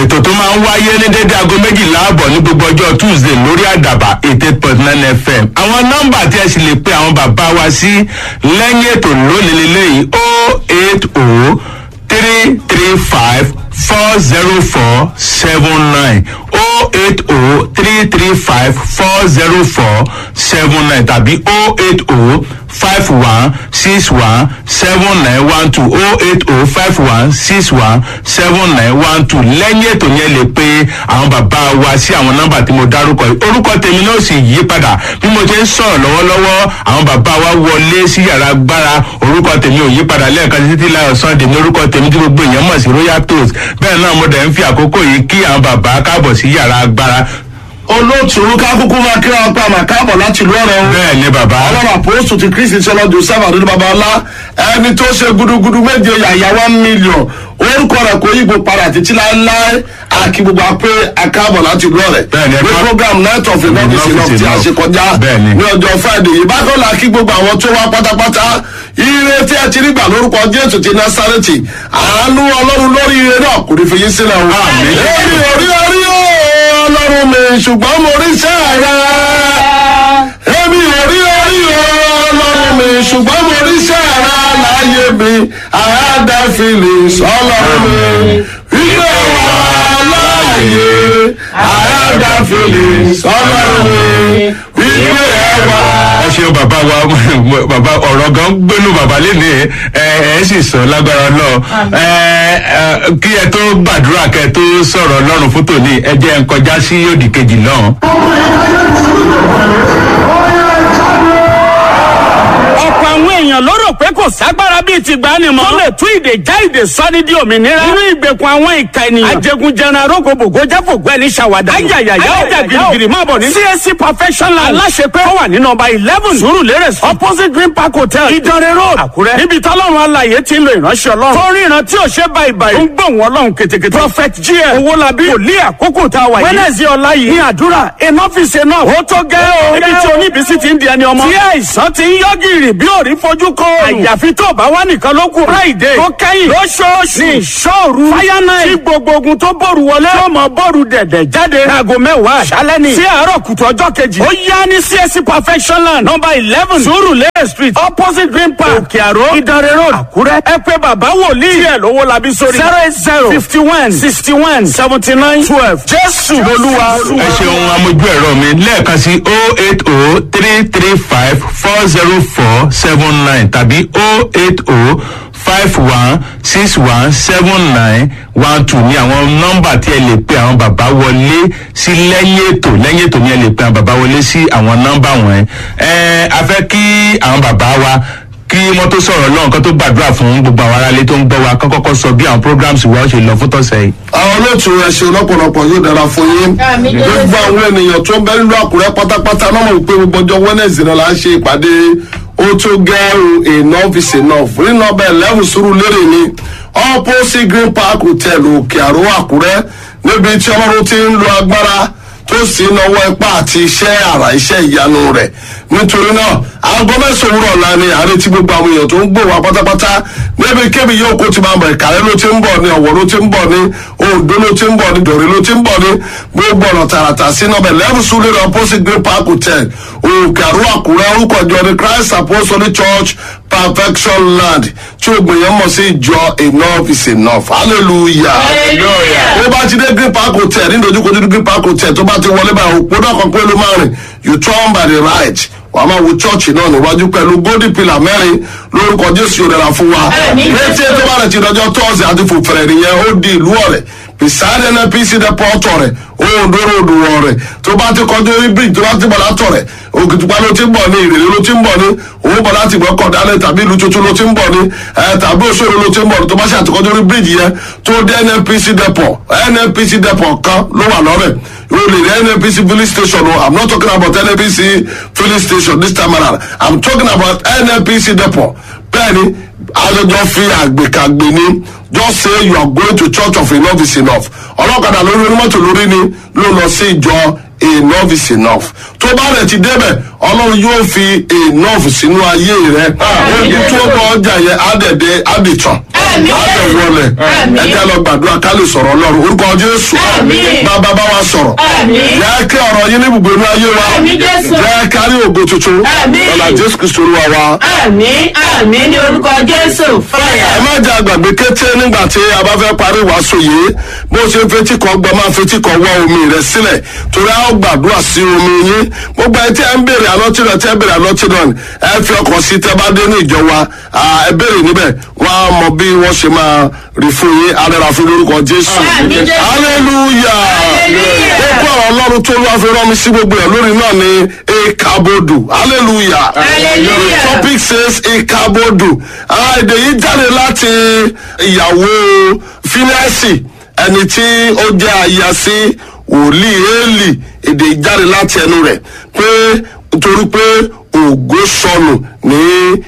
ètò tó máa ń wáyé ní dédé aago méjìlá àbọ̀ ní gbogbo ọjọ́ tuesday lórí àdàbà eight eight point nine fm àwọn nọ́mbà tí ẹ sì lè pe àwọn bàbá wa sí lẹ́yìn ètò lónìí lélẹ́yìí o eight o three three five four zero four seven nine o eight o three three five four zero four seven nine tàbí o eight o five one six one seven nine one two o eight o five one six one seven nine one two lẹ́yìn ètò yẹn lè pe àwọn bàbá wa sí àwọn nọ́mbà tí mo dárúkọ yìí orúkọ tèmi náà sì yí padà bí mo ṣe ń sọ̀rọ̀ lọ́wọ́lọ́wọ́ àwọn bàbá wa wọlé sí yàrá gbára orúkọ tèmi ò yí padà lẹ́ẹ̀kan títí láyọ̀ sunday ní orúkọ tèmi tí gbogbo èèyàn mọ̀ sí royal toast bẹ́ẹ̀ náà mo dẹ̀ ń fi àkókò yìí kí àwọn bàbá káàbọ̀ sí yàrá gbára olóòtú kákúkú máa kíra ọpẹ àmà káàbọ̀ láti ìlú ọ̀rẹ́ o. bẹ́ẹ̀ ni bàbá ọlọ́run àpòsù ti kristi sọlọ joseph àdúrà baba ọlá ẹni tó ṣe gudugudu méje yàyà one million orúkọ rẹ kò yíbo padà títí láéláé àkí gbogbo apẹ akáàbọ̀ láti ìlú ọ̀rẹ́. Bẹ́ẹ̀ ni, ẹ ní ká- program night of enough is enough tí a ṣe kọjá Bẹ́ẹ̀ ni. ní ọjọ́ friday yìí bákan la kí gbogbo àwọn tó wá pátápátá ire tí a ti rí gbà lórúkọ jésù ti násàrẹ́tì àánú ọlọ́run lórí ire náà kò ní fi yín sílẹ̀ o. Àmín. èmi ò rí orí o ọlọ́run mi ṣùgbọ́n mo rí sẹ́ẹ̀rẹ́ èmi ò rí orí o ọlọ́run mi ṣùgbọ́n mo rí sẹ́ẹ̀rẹ́ láyé mi àádá feelings ọlọ́run mi wípé wà láàyè àádá feelings ọlọ́run mi wípé ẹ wà. ẹ ṣeun bàbá wa bàbá ọ̀rọ̀ gan gbénu bàbá léni ẹ ẹ sì sọ lágbára lọ ẹ ẹ kí ẹ tó gbàdúrà kẹ tó sọ̀rọ̀ lọ́rùn fún tòní ẹ jẹ́ ń kọjá sí òdì kejì náà. ọ̀pọ̀ àwọn èèyàn ló rò pé kò ságbára bíi ti gbani mọ́. tó lè tú ìdè já ìdè sọ́ni di òmìnira. nínú ìgbèkùn àwọn ìka ènìyàn. ajẹgunjẹran arógbòbògò jáfògbọ́ ẹni ṣàwádà. ayayaya ọjà girigiri máa bọ̀ ní. csc perfection land. aláṣepẹ́ ó wà ní nọmba eleven surulere street opposite green park hotel ìdánrẹ́ road àkúrẹ́. níbi tọ́lọ́run alàyè ti ń lo ìránṣẹ́ ọlọ́run. tó ríran tí ò ṣe báyìí báyìí. ó ń gbóhùn ọlọ́run ketekete. prophet gm owólabí wòlíì àkókò tá a wà yìí. wẹ́nẹ̀sì ọ̀la yìí ní àdúrà enough is enough. ó tó gẹ́ o. níbi tí oníbísí ti ń di ẹni ọmọ. tí àìsàn ti ń yọ gìrì bí òrí fojú kọ. àyàfi tó bá wà nìkan ló kù. friday tó kẹ́yìn lóṣooṣù ní ìṣòru. fire night tí gbogbo ogun tó bòrù wọlé. tó mọ bòrù dẹ̀dẹ̀ jáde. aago mẹ́wàá àṣálẹ́ ni. sí àárọ̀ kùtù ọjọ́ kejì. ó yá ní csc perfection land number eleven surulere street opposite green park òkè àró ìdánrẹ́ road àkúrẹ́. ẹ pé bàbá wòlíì. díẹ̀ lówó labi sórí. zero eight zero fifty one sixty one seventy nine twelve. jésù olúwa. ẹ ṣeun amójú ẹ̀rọ mi lẹ́ẹ̀kan sí o eight o three three five four zero four seven nine tàbí o eight o five one six one seven nine one two ní àwọn nọ́mbà tí ẹ lè pe àwọn bàbá wọlé sí lẹ́yìn ètò lẹ́yìn ètò ni ẹ lè pe àwọn bàbá wọlé sí àwọn nọ́mbà wọ̀nyẹn. ẹ a fẹ́ kí àwọn bàbá wa kí wọ́n tó sọ̀rọ̀ lọ́hùn kan tó gbàdúrà fún gbogbo àwọn aráalé tó ń gbọ́ wa kán kọ́kọ́ sọ bí àwọn programs wa ó ṣe lọ fún tọ̀sẹ̀ yìí. àwọn olóòtú ẹ ṣe lọ́pọ̀lọpọ̀ yóò dára fún yín gbogbo àwọn ènìyàn tó ń bẹ nílùú àkúrẹ́ pátápátá náà mọ̀ pé gbogbo ọjọ́ wẹ́nẹ̀sì náà la ń ṣe ìpàdé ó tó gẹ́rù enough is enough rí nọmba eleven sùúrù lérè ni opposite green park hotel òkè àrò àkúrẹ́ níbi tí ọlọ́run ti ń lo agbára tó sì ń náwó ipá àti iṣẹ́ àrà iṣẹ́ ìyanu rẹ̀ nítorí náà aago mẹ́sàn-án òwúrọ̀ ọ̀la ni àrètí gbogbo àwọn èèyàn tó ń gbò wá pátápátá níbi kébì yóò kó ti máa bọ̀ ìkàlẹ́ ló ti ń bọ̀ ní ọ̀wọ́ ló ti ń bọ̀ ní ondo ló ti ń bọ̀ ní dòrí ló ti ń bọ̀ ní gbogbo ọ̀nà tààràtà sí nọ́bẹ̀ lẹ́bù súlẹ̀ ní opposite green park hotel òkè àrò àkúrẹ́ orúkọ ìjọ ní christ apostolic church perfection land tí o gbìyànjú mọ̀ sí ìjọ enough is enough hallelujah ó bá ti dé green park hotel ní dojúkojú green park hotel tó bá ti wọlé báyìí òpó náà kan pé ló máa rìn you turn by the right wàá máa wo chọ́ọ̀chì náà níwájú pẹ̀lú golden pillar mẹ́rin lórúkọ jésù yóò dára fún wa létí tó bá rẹ̀ ti dọjọ́ tọ́sí àti fòfẹ̀rẹ̀ nìyẹn ó di ìlú ọ̀rẹ́ beside nnpc depot ọ̀rẹ́ òǹdóró òdùwọ̀ ọ̀rẹ́ tó bá ti kọjú orí bridge tó bá ti bọ̀ látọ̀ rẹ̀ òkìtìpá ló ti ń bọ̀ ní ìrèlè ló ti ń bọ̀ ní òun bọ̀ láti gbọ́ kọ̀dálẹ̀ tàbí ìlú tuntun ló ti ń bọ̀ ní ẹ̀ tàbí òṣèré ló ti ń bọ̀ ní tó bá ṣe àtikọ́jú orí bridge yẹn tó dé nnpc depot nnpc depot kan ló wà lọ́rẹ̀ o lè rí nnpc filling station o i'm not talking about nnpc filling station this time around i'm talking about nnpc depot bẹ́ẹ̀ni àjọjọ fi àgbèkàgbè ni just say you are going to church of enough is enough ọlọ́kadà lórí onímọ̀tò lórí ni ló lọ sí ìjọ enough is enough tó bá rẹ̀ ti débẹ̀ ọlọ́run yóò fi enough sínú ayé rẹ̀ ogun tó bọ̀ ọjà yẹn á dẹ̀ dé á dì tán Àmín. láti wọlé Àmín. ẹjẹ lọ gbàdúrà ká lè sọ̀rọ̀ ọlọ́run orúkọ jésù Àmín. bàbá bá wa sọ̀rọ̀ Àmín. jẹ́ kí ọ̀rọ̀ yín ní ibùgbé inú ayé wa Àmín, Jésù. jẹ́ kárí ògo tuntun Àmín. lọ́la jésù kristu olúwa wa. àmì àmì ní orúkọ jésù fọyà. ẹ má jẹ́ àgbàgbé kété nígbà tí a bá fẹ́ parí ìwàásù yìí bó ṣe fetí kan gbọ́ máa fetí kan wá omi rẹ̀ sílẹ̀ torí a ó gbàdúrà sí omi yín gbogbo ẹ tí ẹ ń béèrè àlọ́tí náà tí ẹ béèrè àlọ́tí náà ẹ fi ọkàn sí tẹ bá dé ní ìjọ wa à, ẹ béèrè níbẹ̀ wọ́n á mọ bí wọ́n ṣe máa rí fún yín arẹ́ra fún lórúkọ jésù Àmín, Jésù. hallelujah Hallelujah. gbogbo ọ̀rọ̀ ọlọ́run tó lọ́wọ́ fi rán mi sí gbogbo ẹ̀ lórí náà ni ekabodu hallelujah Hallelujah. topic says ekabodu Ah, èdè yìí jáde láti ìyàwó fínẹ́sì ẹni tí ó jẹ́ aya sí wòlíì éèlì èdè yìí jáde láti ẹnu rẹ̀ pé nítorí pé ògo sọnù ní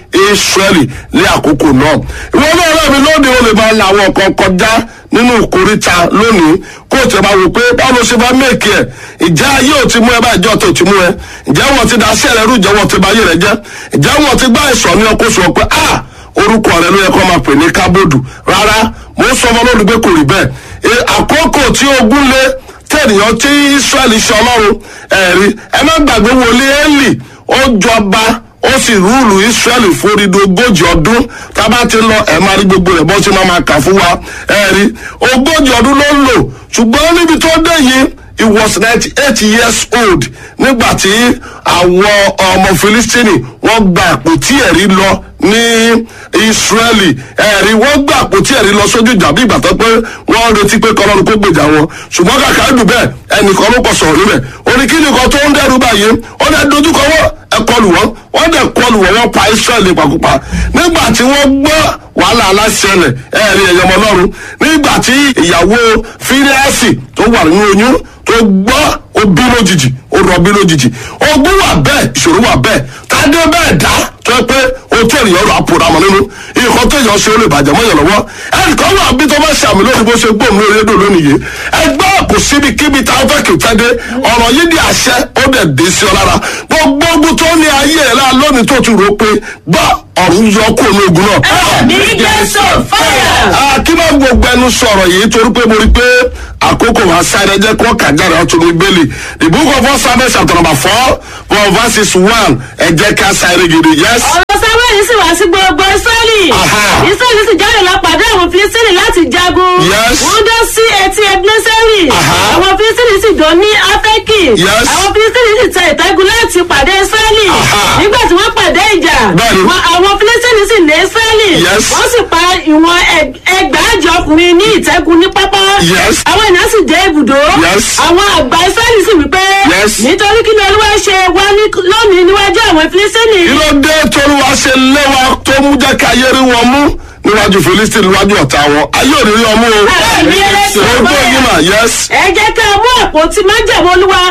israẹli ní àkókò náà ìwọ náà rẹ̀ mi lóde o lè máa la àwọn kan kọjá nínú ìkóríta lónìí kó o tẹ̀ máa wò pé báwo ló ṣe bá mẹ́ẹ̀kì ẹ̀ ìjà ayé ò ti mú ẹ báyìí jọ́ tó ti mú ẹ ǹjẹ́ wọ́n ti da sí ẹ̀rẹ́ rú ìjẹ́ wọ́n ti bá ayé rẹ jẹ́ ǹjẹ́ wọ́n ti gbá ìsọ̀ ní ọkọ̀ sọ pé ah orúkọ rẹ ló yẹ kó máa pè ní kábòdù rárá mo ń sọ fún ọlọ́run pé kò rí bẹ́ẹ̀ E, àkókò tí ogun lé tẹ̀nìyàn tí israẹli ṣe ọlọ́run ẹ̀rí ẹ má gbàgbé wọlé ẹ́lì ó jọba ó sì rúùlù israẹli fórídìí ogójì ọdún tá a bá ti lọ ẹ máa rí gbogbo rẹ bó ṣe máa máa kà fún wa ẹ̀rí ogójì ọdún ló ń lò ṣùgbọ́n níbi tó dé yìí he was ninety eight years old nígbà tí àwọn ọmọ filistini wọ́n gba àpótí ẹ̀rí lọ ní israeli ẹ̀rí wọ́n gba àpótí ẹ̀rí lọ sójú ìjà bí ìgbà tó pé wọ́n retí pé kọ́lọ́run kó gbèjà wọn ṣùgbọ́n kàkà dùn bẹ́ẹ̀ ẹnìkan ló kọ sọ̀rọ̀ níbẹ̀ oníkíni kan tó ń dẹ́rù báyìí ó dẹ́ dojúkọ wọ́n ẹ kọlù wọ́n wọ́n dẹ̀ kọlù wọ́n wọ́n pa israeli pàkópa nígbà tí wọ́n gbọ́ wàhálà aláṣẹlẹ̀ ẹ̀rí ẹ̀yọmọ lọ́run nígbà tí ìyàwó fíríẹ́sì tó wà nínú oyún tó gbọ́ ó bí lójijì ó rọbí lójijì ogun wà bẹ́ẹ̀ ìṣòro wà bẹ́ẹ̀ tádé bẹ́ẹ̀ dá tó yẹ pé o tó ènìyàn rọ àpò ramọ nínú nǹkan tó yàn ṣe ó lè bàjẹ́ mọ́yàn lọ́wọ́ ẹnìkan wà bí tó bá ṣàmì lónìí bó ṣe gbóhùn lórí rédíò lónìí yìí ẹgbẹ́ kò síbi kíbi tá a fẹ́ kì í tẹ́ dé ọ̀rọ̀ yìí di àṣẹ ó dẹ̀ dé sí ọ lára gbogbo ogun tó ní ayé ẹ̀ láà lónìí tó ti rò ó pé gbọ́ ọ̀run yọ kó ní ogun náà. àmì jésù fọyà. Ah, kí ló ń gbogbo ẹnu sọ̀rọ̀ yìí torí pé mo rí i pé àkókò wa sáré jẹ́ kó kàjáde ọ̀tún ní bẹ́ẹ̀lì the book of first samuel chapter number four from verses one ẹ jẹ́ ká sáré gidi yes. ọ̀rọ̀ sáwẹ́ẹ̀lì sì wá sí gbogbo israẹli. Aha. israẹli sì jáde lọ pàdé àwọn filistini láti jagun. Yes. wọ́n dán sí etí ebeneseri. Aha. àwọn filistini sì dán ní afẹ́kì. Yes. àwọn filistini sì tẹ ìtẹ́gun láti pàdé israẹli. Aha. nígbà tí wọ́n pàdé ìjà. Bẹ́ẹ̀ni. wọn- àwọn filistini sì lé israẹli. Yes. wọ́n sì pa ìwọ̀n ẹg- ẹgbàájọ ọkùnrin ní ìtẹ́gun ní pápá. Yes. àwọn ènìyàn sì dé ibùdó. Yes. àwọn àgbà israẹli sì wípé. Yes. nítorí kí ni olúwa ṣe wá ní- lónìí níwájú àwọn filistini. kí ló dé tolúwa ṣe léwa tó mú jẹ́ ká ayé rí wọn mú níwájú philistine níwájú ọ̀tá wọn ayé ò ní rí ọmú o. Àmì ẹlẹ́sìn orúkọ ọgbẹ́. yìí mà yes. ẹ jẹ́ ká mú àpótí májẹ̀mú olúwa.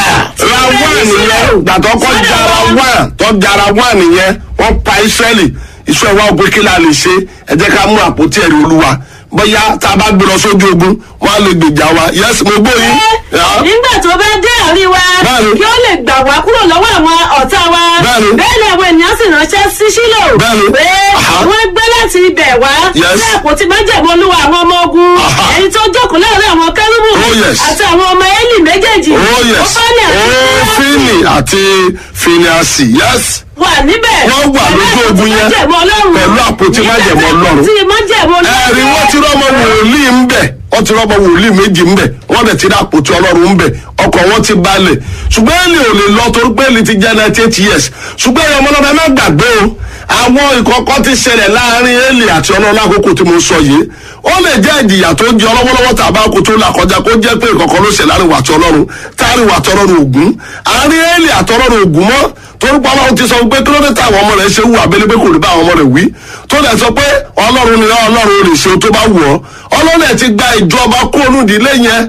ra wá nìyẹn gbàtọ́ kọ́ jara wá tọ́ jara wá nìyẹn wọ́n pa israẹli israẹli wa pé kí la lè ṣe ẹ jẹ́ ká mú àpótí ẹ̀rí olúwa bóyá tá a bá gbé lọ sójú ogun wọ́n á lè gbèjà wa yes mo gbóyin. Yeah. nígbà tó bá dé àárín wa Bẹ́ẹ̀ni. kí ó lè gbà wá kúrò lọ́wọ́ àwọn ọ̀tá wa Bẹ́ẹ̀ni. bẹ́ẹ̀ ni àwọn ènìyàn sì ránṣẹ́ sí sílò Bẹ́ẹ̀ni. pé Aha. wọ́n gbé láti ibẹ̀ wá Yes. sí àpótí májẹ̀mú olúwa àwọn ọmọ ogun Aha. ẹni tó jókòó láàrin àwọn kẹ́rùbù Oh, yes. àti àwọn ọmọ élì méjèèjì oh yes Ófánì àti oh Fíníásì fini àti finiasi yes wà níbẹ̀ Wọ́n wà lójú ogun yẹn pẹ̀lú àpótí májẹ̀mú Ọlọ́run. àpótí májẹ̀mú ọlọ́run ẹ̀rí wọ́n ti rọ́mọ wòlíì ń bẹ̀ wọ́n ti rọ́mọ wòlíì méjì ń bẹ̀ wọ́n dẹ̀ ti rí àpótí ọlọ́run ń bẹ̀ ọkọ̀ wọn ti balẹ̀ ṣùgbọ́n èlì ò lè lọ torí pé èlì ti jẹ́ ninety eight years ṣùgbọ́n ẹ̀yọ́ ọmọlọ́dẹ má gbàgbé o àwọn ìkọ̀kọ̀ ti ṣẹlẹ̀ láàrin èlì àti ọlọ́run lákòókò tí mo sọ yìí ó lè jẹ́ ìjìyà tó jẹ ọlọ́wọ́lọ́wọ́ tàbá kó tó là kọjá kó jẹ́ pé ìkọ̀kọ̀ ló ṣẹ̀ láàrin wàtí ọlọ́run táàrin wàtí ọlọ́run ògún àárín èlì àti ọlọ́run ògún mọ́ torúkọ ọlọ́run ti sọ pé kí ló dé táwọn ọmọ rẹ̀ ṣe wù abẹ́lé pé kò ní bá àwọn ọmọ rẹ̀ wí tó dẹ̀ sọ pé ọlọ́run ni ọlọ́run lè ṣe ohun tó bá wù ọ́ ọlọ́run ẹ̀ ti gba ìjọba kó onú ìdílé yẹn ó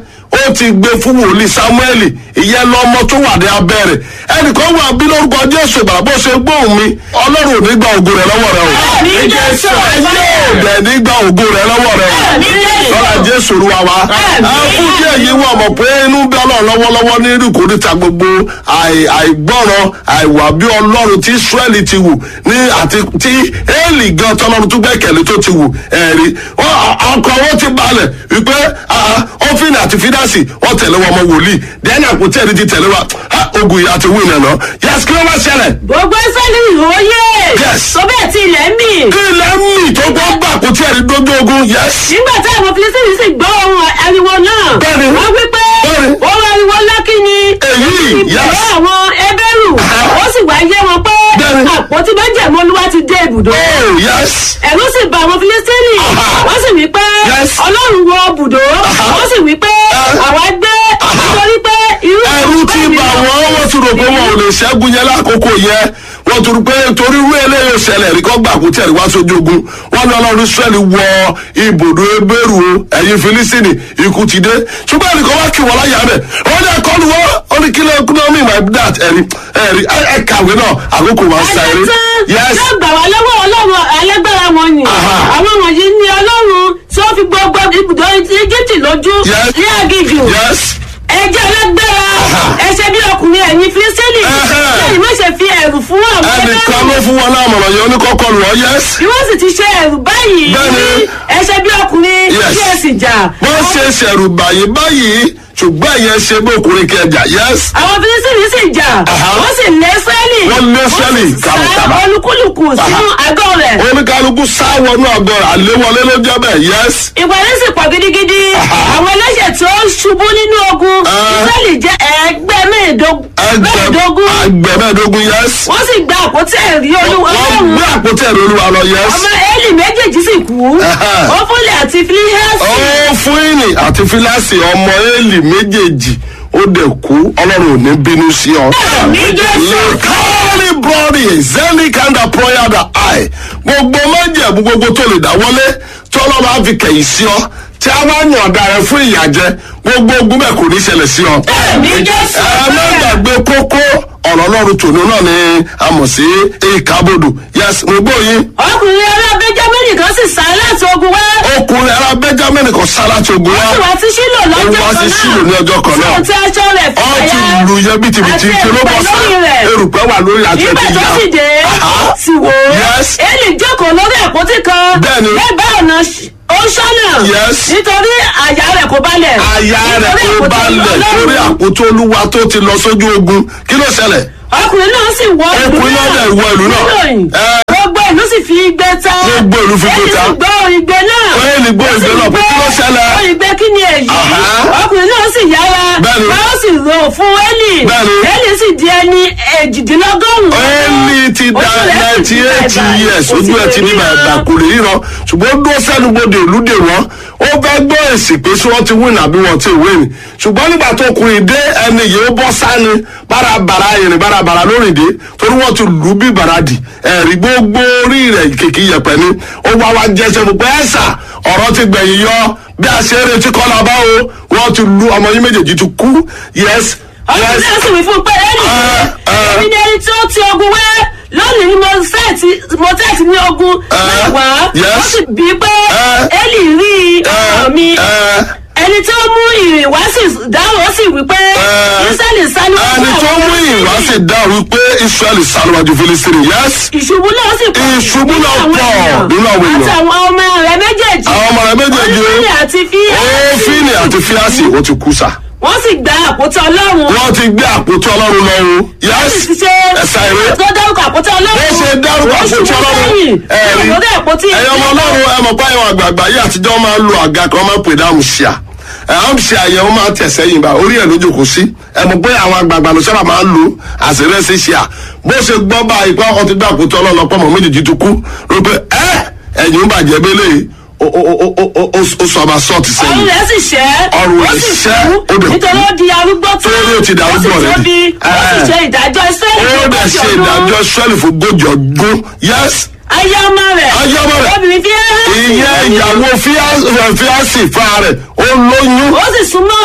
ó ti gbé fún wòlíì samuel ìyẹn lọmọ tó wà ní abẹ́rẹ̀ ẹnìkan wà bí lórúkọ jésù ìgbà bó ṣe gbóhùn mi ọlọ́run ò ní gba ògo rẹ lọ́wọ́ rẹ o Àmín Jésù. ayé ò dẹ̀ ní gba ògo rẹ lọ́wọ́ rẹ o Àmín Jésù. lọ́la jésù olúwa wa Àmín. ẹ fún díẹ̀ yìí wà mọ̀ pé inú bí ọlọ́run lọ́wọ́lọ́wọ́ ní ìrìkòríta gbogbo àì- àìgbọ́ràn àìwà bí ọlọ́run tí israẹli ti wù ní àti tí éèlì gan tọ́lọ́run tó gbẹ́kẹ̀lé tó ti wù ẹ̀rí Wọ́n- ọkọ̀ wọn ti balẹ̀ wípé ọ́fìn àti fídásì wọ́n tẹ̀lé wọn ọmọ wòlíì dẹ́ni àpótí ẹ̀rí ti tẹ̀lé wa Ah, ogun yìí àti wíìnì ẹ̀ náà yẹ́sì kí ló wá ṣẹlẹ̀ gbogbo israẹli ìhòòyè Yes. tó bẹ́ẹ̀ tí ilẹ̀ ń mì kí ilẹ̀ ń mì tó gbọ́ gbà àpótí ẹ̀rí dójú ogun yẹ́sì. nígbà tí àwọn filisiri sì gbọ́ ohun ariwo náà Bẹ́ẹ̀ni. wọ́n wí pé Bẹ́ẹ̀ni. ohun ariwo lákì ni Èyí, ìbò yes. àwọn ẹbẹ́rù ó sì wá yé wọn pé Bẹ́ẹ̀ni. àpótí májẹ̀mú olúwa ti dé ibùdó oh yẹ́sì. ẹ̀rù sì bà àwọn filisiri Aha. wọ́n sì wí pé Yes. ọlọ́run wọ bùdó wọ́n sì wí pé àwa gbé nítorí pé irú ẹrú ti bà wọ́n wọ́n ti rò pé wọn ò lè ṣẹ́gun yẹn lákòókò yẹn wọ́n ti rò pé torí irú eléyìí ṣẹlẹ̀ rí kọ́ gbà kó tẹ̀lé wá sójú ogun wọ́n ní ọlọ́run israẹli wọ ibùdó ebéèrú o ẹ̀yin filisini ikú ti dé ṣùgbọ́n ẹnì kan wá kí wọ́n láyà rẹ̀ wọ́n ní ẹ̀kọ́ ni wọ́n ó ní kí ló kí ló mean by that ẹ̀rí ẹ̀rí ẹ̀ kàwé náà àkókò wa ń sa eré ẹ̀ẹ́dẹ́tàn yes yóò gbà wá lọ́wọ́ ọlọ́run alágbára wọn ni Aha. àwọn wọ̀nyí ni ọlọ́run tí ó fi gbogbo ibùdó egypt lójú Yes. ní agijù yes ẹjẹ alágbára ẹsẹ bí ọkùnrin ẹ̀yin filistíìnì Ẹhẹ́. lẹ́yìn má ṣe fi ẹ̀rù fún àwọn ẹnìkan ló ẹlẹ́rù fún wọn láàmọ̀ràn yẹn oníkọ́kọ́ lù ọ́ yes bí wọ́n sì ti ṣe ẹ̀rù báyìí Bẹ́ẹ̀ni. ẹsẹ bí ọkùnrin Yes. kí ẹ sì jà wọ́n ṣe ṣẹ̀rù báyìí báyìí ṣùgbọ́n ìyẹn ṣe bí ọkùnrin kẹjà yes àwọn filistíìnì sì jà Aha. wọ́n sì lé sẹ́lì Wọ́n lé Ísírẹ́lì wọ́n sì sá kàbàkàbà. olúkúlùkù sínú àgọ́ rẹ̀ oníkálukú sáwọnú àgọ́ àléwọlé ló jẹ́ bẹ́ẹ̀ yes ìpàdé sì pọ̀ gidigidi Aha. àwọn ẹlẹ́ṣẹ̀ tí ó ṣubú nínú ogun Ah. israẹli jẹ́ ẹgbẹ́ mẹ́ẹ̀ẹ́dógún mẹ́ẹ̀ẹ́dógún ẹgbẹ̀mẹ́ẹ̀dógún yes wọ́n sì gba àpótí ẹ̀rí olúwa wọ́n ọlọ́run gbé àpótí ẹ̀rọ olúwa lọ yes ọmọ eli méjèèjì sì kú Aha. ọfúnlẹ̀ àti filihẹ́sì ó fún ìní àti fíláàsì ọmọ éèlì méjèèjì ó dẹ̀ kú ọlọ́run ò ní bínú sí ọ. Àmín Jésù. kárí bọ́ọ̀rì zeni kanda prayer da i gbogbo májẹ̀bú gbogbo tó lè dá wọlé tọ́lọ́ máa fi kẹ̀yìn sí ọ tí a máa yàn ọ̀dà rẹ fún ìyàjẹ gbogbo ogun bẹ́ẹ̀ kò ní ṣẹlẹ̀ sí ọ. Àmín Jésù. ẹ má gbàgbé kókó ọ̀rọ̀ ọlọ́run tòun náà ni a mọ̀ sí ìkábodò yes mo gbọ́ yín ọkùnrin ará benjamin kan sì sá láti ogun wá ọkùnrin ara benjamin kan sá láti ogun ó sì wá wá sí sílò lọ́jọ́ Ó wá kan sí náà Ṣílò ní ọjọ́ kan náà. tí ó ti aṣọ rẹ̀ ọ ti fàyà lu yẹ bìtìbìtì àti kí ló bọ́ erùpẹ̀ sá lórí rẹ̀. erùpẹ̀ wà lórí àti nígbà ẹ̀tì tó yá sì dé Aha. sì wò ó Yes. eli jókòó lórí àpótí kan Bẹ́ẹ̀ni. lẹ́bàá ọ̀nà ṣ- ó ṣọ́nà Yes. nítorí àyà rẹ̀ kò balẹ̀ àyà rẹ̀ Nítorí kó àpótí balẹ̀ Ọlọ́run. lórí àpótí olúwa tó ti lọ sójú ogun kí ló ṣẹlẹ̀ ọkùnrin náà sì wọ ìlú Ọkùnrin náà dẹ̀ wọ ìlú náà. Níròyìn. Ẹ. gbogbo ìlú sì fi igbe ta Gbogbo ìlú fi igbe ta. Eli sì gbọ́ igbe náà Eli gbọ́ Ó sì igbe náà, pé kí ló ṣẹlẹ̀? ó igbe kí ni èyí Aha. ọkùnrin náà sì yára Bẹ́ẹ̀ni. báwo sì rò fún Eli Bẹ́ẹ̀ni. Eli sì di ẹni èjìdínlọ́gọ́rùn-ún Eli ti da Ojú rẹ̀ sì ninety ti eight bàbà. years Kò sì ojú ẹ̀ lè ti ní ríran. bàbà kò lè ríran ṣùgbọ́n ó dúró sẹ́nubodè olúdè wọn ó fẹ́ gbọ́ èsì pé ṣé wọ́n ti win àbí wọ́n ti win ṣùgbọ́n nígbà tó kùnrin dé ẹni yìí ó bọ́ sáni bárabàrà ìrìn bárabàrà lórí dé torí wọ́n ti lù ú bí bàràdì ẹ̀rí gbogbo orí rẹ̀ kìkì yẹpẹ̀ ni ó wá wá jẹsẹ̀ fún pé ẹ̀sà ọ̀rọ̀ ti gbẹ̀yìn yọ bí a ṣe é retí kọ́ la bá o wọ́n ti lu ọmọ yín méjèèjì ti kú yes ọkùnrin yes náà sì wí fún pé Eli Ẹ, ẹ. èmi ni ẹni tí ó ti ogun wá lónìí ni mo sẹ́ẹ̀tì mo tẹ́ẹ̀tì ní ogun Ẹ, mẹ́wàá yes. ó sì bí pé Ẹ. Eli rí ọmọ mi ẹ, ẹni tí ó mú ìrìn wá sì dáhùn ó sì wí pé Ẹ. Ísírẹ́lì sá níwájú ẹni tó àwọn mú ìwá Fílístínì. sì dá wípé israẹli sálùwájú filistini yes ìṣubú náà sì pọ̀ Ìṣubú nínú náà àwọn pọ̀ èèyàn nínú àwọn èèyàn. àti àwọn ọmọ rẹ̀ méjèèjì àwọn ọmọ rẹ méjèèjì Onífíìnì àti ófìnì àti fíásì ó ti kú sa wọ́n sì gba àpótí ọlọ́run wọ́n ti gbé àpótí ọlọ́run lọ́rùn yes sì ti ṣe ẹ̀sà ìwé tó dárúkọ àpótí ọlọ́run bó ṣe dárúkọ Ó àpótí ṣubú ọlọ́run sẹ́yìn ẹ̀rí lórí àpótí ẹ̀yọ́ ọmọ ọlọ́run ẹ mọ̀ pé àwọn àgbààgbà yìí àtijọ́ máa ń lo àga kan máa ń pè ní àmùsíà àmùsíà yẹn ó máa ń tẹ̀ sẹ́yìn bá orí ẹ̀ ló jókòó sí ẹ mọ̀ pé àwọn àgbààgbà ló sábà máa ń lo àṣírẹ́sì ṣíà bó ṣe gbọ́ bá ipá ọkọ̀ ti gbé àpótí ọlọ́run ọpọ́ mọ̀ méjèèjì tó kú ló pé ẹ ẹ̀yìn ń bàjẹ́ bẹ́lẹ̀ yìí ó ó ó ó ó ó ó sọ ma sọ́ọ̀tì ọrùn sẹ́yìn rẹ̀ sì ṣẹ́ Ọrùn ó rẹ̀ sì ṣẹ́, kú ó dẹ̀ kú. nítorí ó di arúgbó tó Torí ó ti di arúgbó ó sì rẹ̀ tóbi di. ó sì Ẹ. ṣe ìdájọ́ Ísírẹ́lì ó fún dẹ̀ ogójì ṣe ọdún. ìdájọ́ sẹ́ẹ̀lì fún gójì ọdún yes ayé ọmọ rẹ̀ Ayé ọmọ rẹ̀. obìnrin fi hàn ìyẹn ìyàwó fíásì fa rẹ̀ ó lóyún ó sì súnmọ́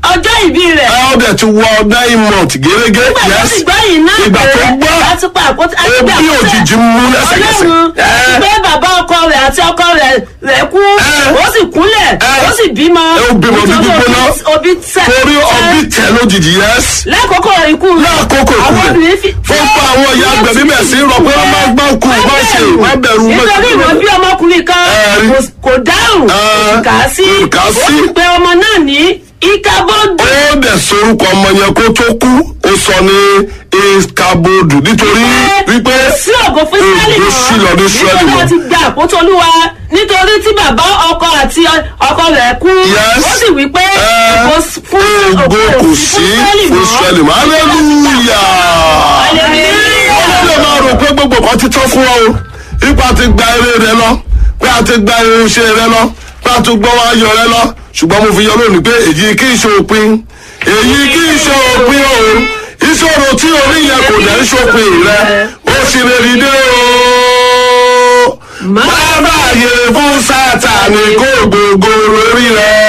ọjọ́ ìbí rẹ̀. ẹ ọdẹ ti wọ nine months gẹ́gẹ́ nígbà tó yes sì gbọ́ yìí náà ìgbà tó gbọ́ láti pa àpótí àti ebi gbé àpótí òjijì mú lẹ́sẹ̀kẹsẹ̀ ọlọ́run ẹ pé bàbá ọkọ rẹ̀ àti ọkọ rẹ̀ rẹ̀ kú Ẹ. ó sì kúnlẹ̀ Ẹ. ó sì bímọ Ẹ, ó bímọ bí nítorí gbígbóná. obi- obi tẹ̀ torí ọbí tẹ lójijì yes lákòókò ikú rẹ̀ lákòókò àwọn ìkúlẹ̀ obìnrin fi fún pa àwọn ìyá agbẹ̀bí bẹ̀ sí rọ pé wọ́n máa gbọ́ kú má ṣe má bẹ̀rù má nítorí ìwọ bí ọmọkùnrin kan Ẹ rí. kò- kò dáhùn Ẹ. kò kà á sí Kà á ó sí. sì pe ọmọ náà ní ìkàbọ̀dù ó dẹ̀ sorúkọ ọmọ yẹn kó tó kú ó sọ ní iskabodu nítorí wípé sí ògo fún israẹli ògo sí lọ ní Ísírẹ́lì nítorí mọ́. wọn ti gba àpótí olúwa nítorí tí bàbá ọkọ àti ọkọ rẹ̀ kú Yes. ó sì wí pé Ẹ, ògo fún ògo kò sí fún Ísírẹ́lì mọ́ hallelujah ọlọ́dẹ máa rò pé gbogbo kan ti tọ́ fún ọ o ipa ti gba eré rẹ lọ pé a ti gba irinṣẹ́ rẹ lọ pé a ti gbọ́ wá yọ rẹ lọ ṣùgbọ́n mo fi yọ lónìí pé èyí kì í ṣe òpin èyí kì í ṣe òpin o ìṣòro tí orí yẹn kò dẹ̀ ń ṣòpin rẹ ó sì lè rí dé o má bàyè fún sátani kó gbogbo lórí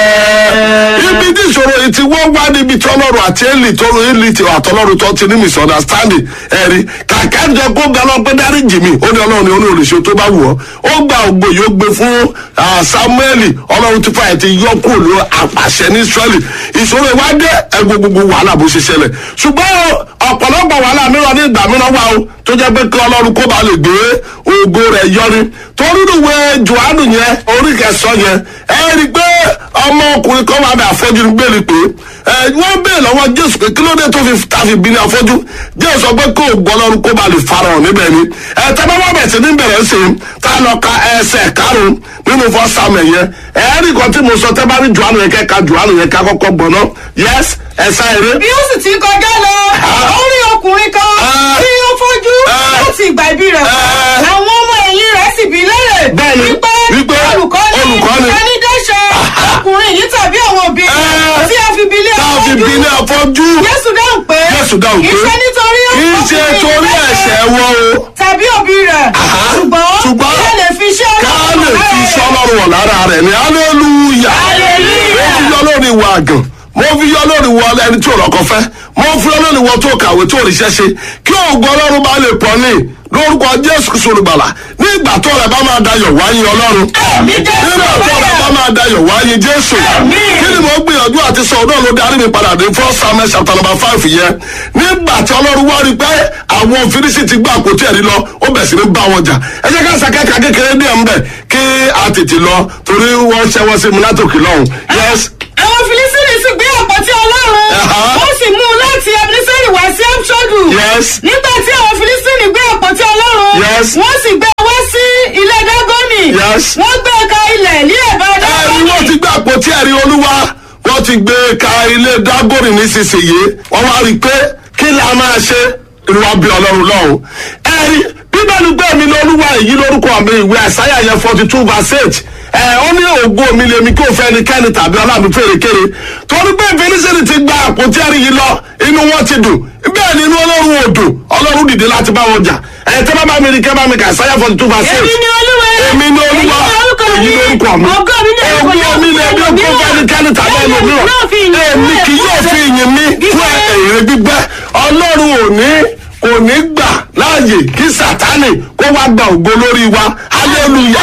rẹ ibi tí ìṣòro yìí ti wọ́n wá níbi tí ọlọ́run àti èlì tó ro èlì tí àtọ́lọ́run tó ti ní misunderstanding ẹ̀rí kàkà jẹ kó ga lọ pé dáríjì mi ó ní ọlọ́run ní olùṣe tó bá wù ọ́ ó gba ògbó yìí ó gbé fún ah, samuel ọlọ́run ti fà ẹ̀ ti yọ kúrò ní àpàṣẹ ní israeli ìṣòro ìwádìí ẹgbẹ́ gbogbo wàhálà bó ṣe ṣẹlẹ̀ ṣùgbọ́n ọ̀pọ̀lọpọ̀ wàhálà mìíràn ní ìgbà mìíràn wà ó tó jẹ́ pé kí ọlọ́run kó ba lè gbé ògo rẹ̀ yọrí torí ìwé johannu yẹn orí kẹsàn yẹn ẹ rí i pé ọmọkùnrin kan wà bẹ àfọ́jú ní gbèlè pé ẹ wọ́n bèèrè lọ́wọ́ jésù pé kí ló dé tó fi tàfi bí ní afọ́jú jésù sọ pé kó ògo ọlọ́run kó ba lè farahàn níbẹ̀ ni ẹ tẹ́lẹ̀ wọ́n bẹ̀ sí ní bẹ̀rẹ̀ sí i tá a lọ ka ẹsẹ̀ karùn-ún nínú fọ́ sàmẹ̀ yẹn ẹ rí kan tí mo sọ tẹ́ bá rí johannu yẹn kẹ́ka johannu yẹn ká kọ́kọ́ gbọ̀n náà yẹs ẹ̀sà èrè bí ó sì ti kọjá lọ ó rí ọkùnrin kan Ah. tí ó fojú Ah. láti ìgbà ìbí rẹ̀ wá Ah. àwọn ọmọ ẹ̀yìn rẹ̀ sì bí léèrè Bẹ́ẹ̀ni, wípé wípé olùkọ́ni olùkọ́ni. ẹni dẹ́sẹ̀ ọkùnrin yìí tàbí àwọn òbí Ah. tí a fi bí lé tá a fi bí ní afọ́jú Jésù dáhùn pé Jésù dáhùn kì í pé ṣe nítorí kì í ṣe ọkùnrin torí yìí ẹ̀ṣẹ̀ wọn o tàbí òbí rẹ̀ Aha. ṣùgbọ́n Ṣùgbọ́n kí a lè fi iṣẹ́ ká Ọlọ́run lè fi lára iṣẹ́ rẹ̀. ọlọ́run wọ̀ lára rẹ̀ ní hallelujah Hallelujah. mo fi yọ lórí ìwà àgàn mo fi yọ lórí ìwà ẹni tí ò lọ́kọ fẹ́ mo fi yọ lórí ìwọ tó kàwé tó ríṣẹ́ ṣe kí òògùn ọlọ́run bá lè pọ̀ ní lórúkọ jésù sọlùgbàlà ní ìgbà tó rẹ̀ bá máa dayọ̀ wáyé ọlọ́run Àmín Jésù. nígbà tó rẹ̀ bá máa dayọ̀ wáyé jésù Àmín. kí ni mo gbìyànjú àti sọ ọdún ló darí mi padà dé fún samuel chapter number five yẹn nígbà tí ọlọ́run wá rí pé àwọn fírísì ti gbá àpótí ẹ̀rí lọ ó bẹ̀ sí ní bá wọn jà ẹ jẹ́ ká sàkẹ́kà kékeré díẹ̀ ń bẹ̀ kí a tètè lọ torí wọ́n ṣẹ́wọ́ sí mi látòkè lọ́hùn yes àwọn filisiri sì gbé àpótí ọlọ́run Aha. wọ́n sì mú un láti ebeneseri wá sí amṣọ́dù Yes. nígbà tí àwọn filisiri gbé àpótí ọlọ́run Yes. wọ́n sì gbé wá sí ilé dágọ́nì Yes. wọ́n gbé ka ilẹ̀ ní ẹ̀bá ẹ̀rí dágọ́nì wọ́n ti gbé àpótí ẹ̀rí olúwa wọ́n ti gbé ka ilé dágòrì nísinsìnyí wọ́n wá rí i pé kí la máa ṣe ìwà bí ọlọ́run lọ́hùn. ẹ̀rí bíbélì gbé mi lórúwa èyí lórúkọ mi ìwé àsáyà yẹn forty two verse eight ẹ ó ní ògo mi lèmi kí o fẹ́ ẹnikẹ́ni tàbí ọlọ́run fèrèkèrè torí pé fèrèsèrè ti gba àpótí ẹ̀rí yìí lọ inú wọn ti dùn bẹ́ẹ̀ ni inú ọlọ́run ò dùn ọlọ́run dìde láti bá wọn jà ẹ̀ tẹ́ bá bá mi rí kẹ́ bá mi kà àsáyà forty two verse eight èmi ni olúwa èmi ni olúwa èyí lórúkọ mi ògo mi ni ògo mi ni ẹbí ògo fẹnikẹ́ni tàbí ẹlòmíràn èmi kì yóò fi ìyìn mi fún èrè gbígbẹ́ ọlọ́run ò ní kò ní gbà láàyè kí sátánì kó wá gba ògo lórí wa hallelujah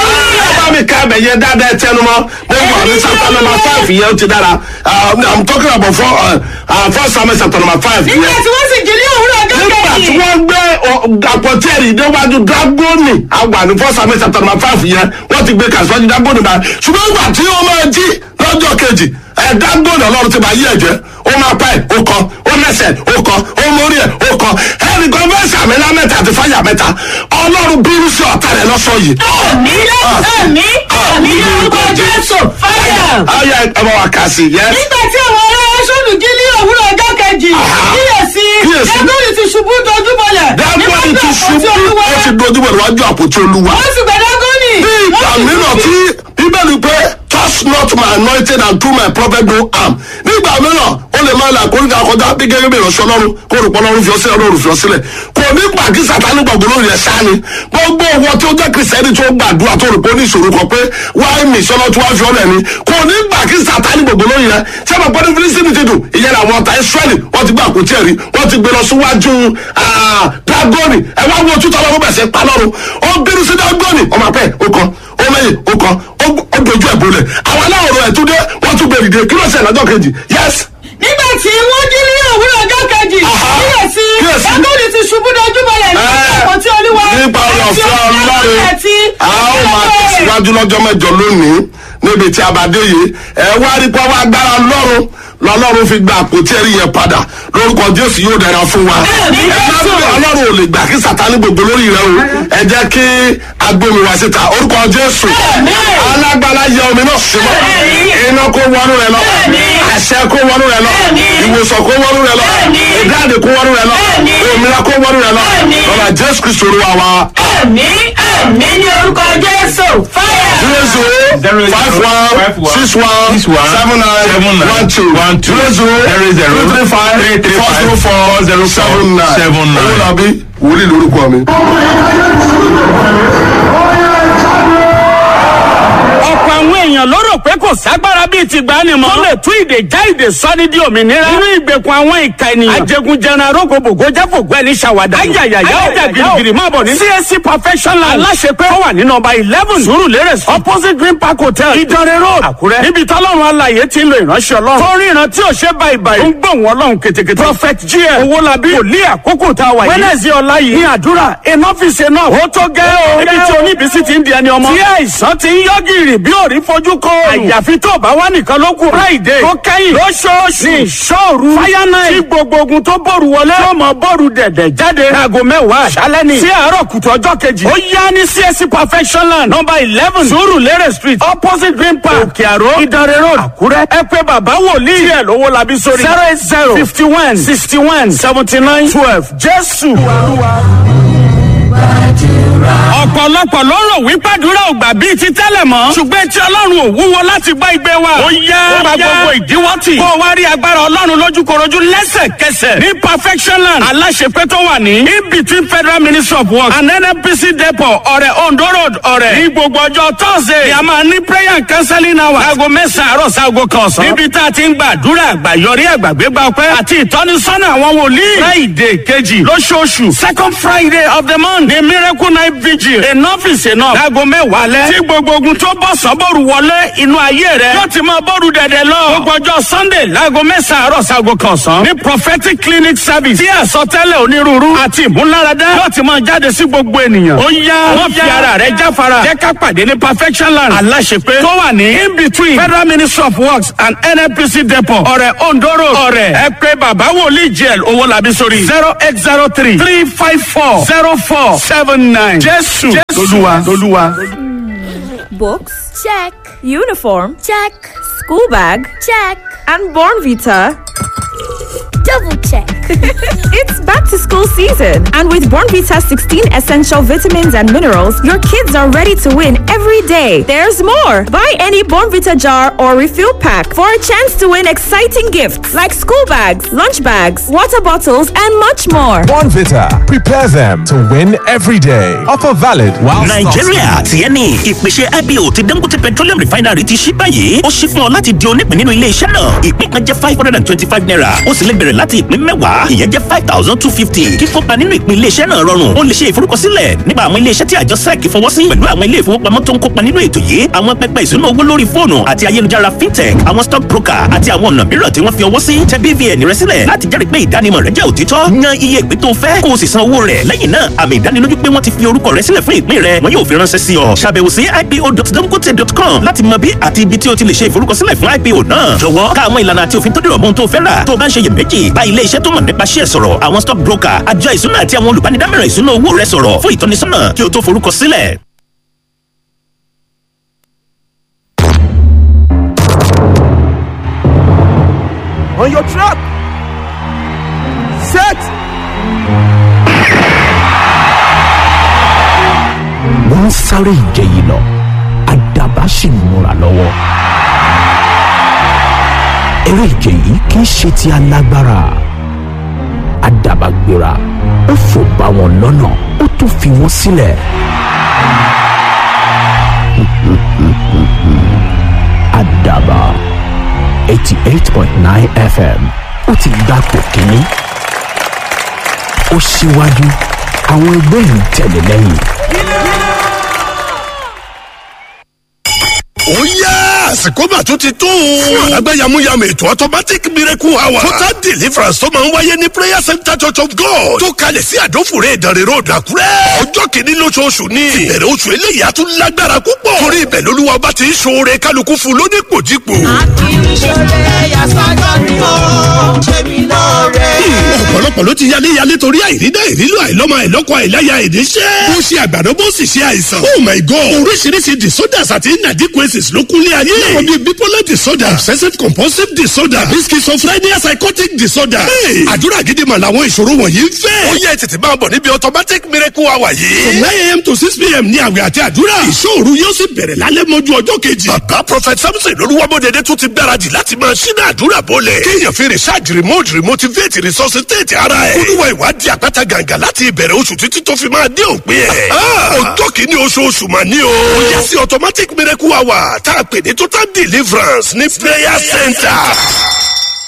ẹ bá mi ká ẹbẹ yẹn dáadáa tẹnu mọ́ mo wà ní chapter number five yẹn ó ti dára Uh, i'm talking about four uh, uh, first samuel chapter number five nígbà yẹn tí wọ́n sì jí ní òwúrọ̀ ọjọ́ nígbà tí kejì wọ́n gbé àpótẹ́rì níwájú dragoni àgbà ní first samuel chapter number five yẹn wọ́n ti gbé kàṣíwájú dragoni báyìí ṣùgbọ́n ìgbà tí wọ́n máa jí lọ́jọ́ kejì ẹ̀ dragoni ọlọ́run ti bá yí ẹ̀jẹ̀ ó máa pa ẹ̀ ó kọ ó lẹ́sẹ̀ ó kọ ó mórí ẹ̀ ó kọ ẹnì kan fẹ́ sàmì lámẹ́ta àti fáyà mẹ́ta ọlọ́run bínú sí ọ̀tá rẹ̀ lọ́sọ̀ yìí. àmì àmì àmì lórúkọ jésù fáyà. ayé ẹ bá wa kà sí yẹn. nígbà tí àwọn ará aṣọ́nù jí ní òwúrọ̀ ọjọ́ kejì kíyèsí Kíyèsí. dágọ́nì ti ṣubú dojúbọlẹ̀ dragoni ti ṣubú olúwa ó ti dojú bọ̀ níwájú àpótí olúwa. wọ́n sì gbẹ dágọ́nì bí ìgbà mìíràn tí bíbélì pé touch not my anointed and do my prophet no harm nígbà mìíràn ó lè máa là kórìíta kọjá bí gẹ́gẹ́ bí ìránṣẹ́ ọlọ́run kó rò pọ́ ọlọ́run fi ọ́ sílẹ̀ ọlọ́run fi ọ́ sílẹ̀ kò ní gbà kí sátani gbàgbọ́ lórí ẹ̀ sáni gbogbo owó tí ó jẹ́ kìrìsìtẹ́nì tó gbàdúrà tó rò pé ó ní ìṣòro kan pé wáyé mi sọ́lọ́ tí wọ́n fi ọ́ lẹ̀ ni kò ní gbà kí sátani gbàgbọ́ lórí rẹ̀ tí a máa gbọ́dọ̀ fílísìmì ti dùn ìyẹn àwọn ọ̀tá israẹli wọ́n ti gbà kó tiẹ̀ rí wọ́n ti gbé lọ síwájú dagoni ẹ wá wo tútọ́ lọ́wọ́ bẹ̀ sẹ́ pa lọ́rùn ó bínú sí dagoni ọmọ apẹ́ ó kọ́ ó mẹ́yìn ó kọ́ ó dojú ẹ̀ bolẹ̀ àwọn aláwòrán ẹ̀ tún dé wọ́n tún gbèrè dé kí ló ṣe lọ́jọ́ kejì yẹ́sì nígbà tí wọ́n jí ní òwúrọ̀ ọjọ́ kejì Aha. kíyèsí Kíyèsí. dágọ́lì ti ṣubú dojúbọlẹ̀ ní ọ̀pọ̀ tí olúwa nípa ọ̀rọ̀ àti ọ̀fẹ́ ọlọ́run àti a ó máa tẹ̀síwájú lọ́jọ́ mẹ́jọ lónìí níbi tí a bá dé yìí ẹ wá rí pé wọ́n agbára lọ́run lọ́lọ́run fi gba àpótí ẹ̀rí yẹn padà lórúkọ jésù yóò dára fún wa Àmín, ẹ má Jésù. bí ọlọ́run ò lè gbà kí sàtánì gbogbo lórí rẹ o ẹ jẹ́ kí agbómi wá síta orúkọ jésù Àmín. alágbára yẹ omi náà sí mọ́ Àmín. iná kó wọnú rẹ lọ Àmín. àṣẹ kó wọnú rẹ lọ Àmín. ìwòsàn kó wọnú rẹ lọ Àmín. ìdáàdì kó wọnú rẹ lọ Àmín. òmìnira kó wọnú rẹ lọ Àmín. lọ́la jésù kristu olúwa wa. ẹ̀mí ẹ̀mí ní orúkọ jésù fáyà. zero zero five one six one Six one seven nine seven nine one two one two zero zero zero zero two three five three three four five zero four four zero four seven nine seven nine. owólabí wòlíì lórúkọ mi. ọ̀pọ̀ àwọn èèyàn ló rò pé kò ságbára bíi ti gbani mọ́. tó lè tú ìdè já ìdè sọ́ni di òmìnira. nínú ìgbèkùn àwọn ìka ènìyàn. ajẹgunjẹran arógbòbògò jáfògbó ẹni ṣàwádà. ayayaya ọjà girigiri máa bọ̀ ní. csc professional aláṣepẹ́ ó wà ní nọmba eleven surulere street opposite green park hotel ìdánrẹ́ road àkúrẹ́. níbi tọ́lọ́run alàyè ti ń lo ìránṣẹ́ ọlọ́run. tó ríran tí ò ṣe báyìí báyìí. ó ń gbóhùn ọlọ́run ketekete. prophet gm owólabí wòlíì àkókò tá a wà yìí. wẹ́nẹ̀sì ọ̀la yìí ní àdúrà enough is enough. ó tó gẹ́ o. ibi tí oníbísí ti ń di ẹni ọmọ. tí àìsàn ti ń yọ gìrì bí òrí fojú kó. àyàfi tó bá wà nìkan ló kù. friday tó kẹ́yìn lóṣooṣù ní ìṣòru. fire night tí gbogbo ogun tó bòrù wọlé. tó mọ bòrù dẹ̀dẹ̀ jáde. láago mẹ́wàá àṣálẹ́ ni. sí àárọ̀ kùtù ọjọ́ kejì. ó yá ní csc perfection land number eleven surulere street opposite green park òkè àró ìdánrẹ́ road àkúrẹ́. ẹ pé bàbá wòlíì. díẹ̀ lówó labi sórí. zero eight zero fifty one sixty one seventy nine twelve jésù ọ̀pọ̀lọpọ̀ ló rò wípé àdúrà ò gbà bíi ti tẹ́lẹ̀ mọ́. ṣùgbọ́n tí ọlọ́run ò wúwo láti gbọ́ igbe wa. ó yá ó gba gbogbo ìdíwọ́ tì. kó o wá rí agbára ọlọ́run lójúkorojú lẹ́sẹ̀kẹsẹ̀. ní perfection land aláṣepẹ́ tó wà ní. in between federal ministry of works and nnpc depot ọ̀rẹ́ ondo road ọ̀rẹ́. ní gbogbo ọjọ́ thursday ni a máa ní prayer and counseling hour. aago mẹ́sàn-án àárọ̀ sáago kan ọ̀sán. níbi tá a ti ń gba àdúrà àgbàyọrí àgbàgbégbá ọpẹ́ àti ìtọ́nisọ́nà àwọn wòlíì. friday kejì lóṣooṣù second friday of the month ni miracle night vigil enough is enough. láago mẹ́wàá lẹ́. tí gbogbo ogun tó bọ̀ sọ́bọ̀rù wọlé inú ayé rẹ̀. yóò ti máa bọ́ọ̀rù dẹ̀dẹ̀ lọ. gbogbo ọjọ́ sunday láago mẹ́sàn-án àárọ̀ sáago kan ọ̀sán. ní prophetic clinic service. tí àsọtẹ́lẹ̀ onírúurú àti ìmúláradá. yóò ti máa jáde sí gbogbo ènìyàn. ó yá wọ́n fi ara rẹ̀ jáfara. jẹ́ ká pàdé ní perfection land. aláṣepé tó wà ní in between federal ministry of works and nnpc depot. ọ̀rẹ́ ondoro ọ̀rẹ́ ẹ pé bàbá wòlíì jl owó làbí sórí. zero eight zero three three five four zero four seven nine. jésù lolúwa lolúwa. Books? Check. Uniform? Check. School bag? Check. And Born Vita? Double check. it's back to school season, and with Born Vita 16 essential vitamins and minerals, your kids are ready to win every day. There's more. Buy any Born Vita jar or refill pack for a chance to win exciting gifts like school bags, lunch bags, water bottles, and much more. Bonvita. Prepare them to win every day. Offer valid while nàìjíríà tiẹ̀ ni ìpèsè ipo ti dangote petroleum refinery ti ṣí báyìí ó ṣí fún ọ láti di onípín nínú ilé iṣẹ́ náà ìpín kan jẹ́ five hundred and twenty-five naira ó sì lè bẹ̀rẹ̀ láti ìpín mẹ́wàá ìyẹn jẹ́ five thousand two fifty kíkópa nínú ìpín ilé iṣẹ́ náà rọrùn ó lè ṣe ìforúkọsílẹ̀ nípa àwọn ilé iṣẹ́ tí àjọ sec fọwọ́ sí pẹ̀lú àwọn ilé ìfowópamọ́ tó ń kópa nínú ètò yìí àwọn pẹpẹ ìṣúná owó lórí fóònù àti ayélujára fintech àwọn stock broker àti àwọn ọ̀nà mìíràn tí wọ́n fi ọwọ́ sí tẹ bvn rẹ sílẹ̀ láti jẹ́rìí pé ìdánimọ̀ rẹ jẹ́ òtítọ́ yan iye ìpín tó fẹ́ kó o sì san owó rẹ̀ lẹ́yìn náà àmì ìdánilójú pé wọ́n ti fi orúkọ rẹ sílẹ̀ fún ìpín rẹ wọn yóò fi ránṣẹ́ sí ọ ṣàbẹ̀wò sí ipo.dangote.com láti mọ bí àti ibi tí o ti lè ṣe ìforúkọsílẹ̀ fún ipo náà jọ̀wọ́ ká àwọn ìlànà àti òfin tó dìrọ̀ mọ́ ohun tó fẹ́ rà tó o bá ń ṣe iyèméjì bá ilé iṣẹ́ tó mọ̀ nípa ṣíẹ̀ sọ̀rọ̀ àwọn stock broker àjọ ìṣúná àti àwọn olùbánidámọ̀ràn ìṣúná owó rẹ sọ̀rọ̀ fún ìtọ́nisọ́nà kí o tó forúkọsílẹ̀ on your trap. Set. wọ́n ń sáré ìje yìí lọ àdàbà sì ń múra lọ́wọ́. eré ìje yìí kì í ṣe ti alágbára àdàbà gbéra ó fò bá wọn lọ́nà ó tún fi wọ́n sílẹ̀. àdàbà eighty eight point nine fm ó ti gbapò kínní ó ṣíwájú àwọn ẹgbẹ́ yìí tẹ̀lé lẹ́yìn. ó yá àsìkò mà tún ti tó. fún alágbàyàmúyàmù ètò automatic miracle hour. total deliverance tó máa ń wáyé ní prayer center church of god. tó kalẹ̀ sí àdófòrè ìdánrẹ́ road àkúrẹ́. ọjọ́ kìíní lóṣooṣù ni. ìbẹ̀rẹ̀ oṣù eléyìí á tún lágbára púpọ̀. torí ibẹ̀ lolúwa ọba ti ń ṣoore kálukú fún lónípòjípò. ọ̀pọ̀lọpọ̀ ló ti yálé yálé torí àìrídá ìrílò àìlọ́mọ àìlọ́kọ àìláya ìdíṣẹ́. ó ṣe àgbàdo bó sì ṣe àìsàn. oh my god oríṣiríṣi disorders àti inadequacies ló kúnlé ayé. láwọn bíi bipolar disorder obsessive compulsive disorder àbí schizophrenia psychotic disorder. Hey, àdúrà gidi mà làwọn ìṣòro wọ̀nyí ń fẹ́. ó yẹ tètè máa bọ̀ níbi automatic miracle hour yìí. from nine am to six pm ní àwẹ̀ àti àdúrà. ìṣòro yóò sì bẹ̀rẹ̀ lálẹ́ mọ́jú ọjọ́ kejì. bàbá prophet samson olúwamọ́dẹ̀dẹ̀ tún ti gbáradì láti máa ṣínà àdúrà bọ́lẹ̀. kéèyàn fi research remote remotivate resuscitate ara ẹ̀. olúwa ìwádìí àpáta gàǹgà láti ìbẹ̀rẹ̀ oṣù títí tó fi máa dé òpin ẹ̀. ọjọ́ kìíní oṣooṣù mà ní o. ó yẹ sí automatic miracle hour tá a pè ní total deliverance ní prayer center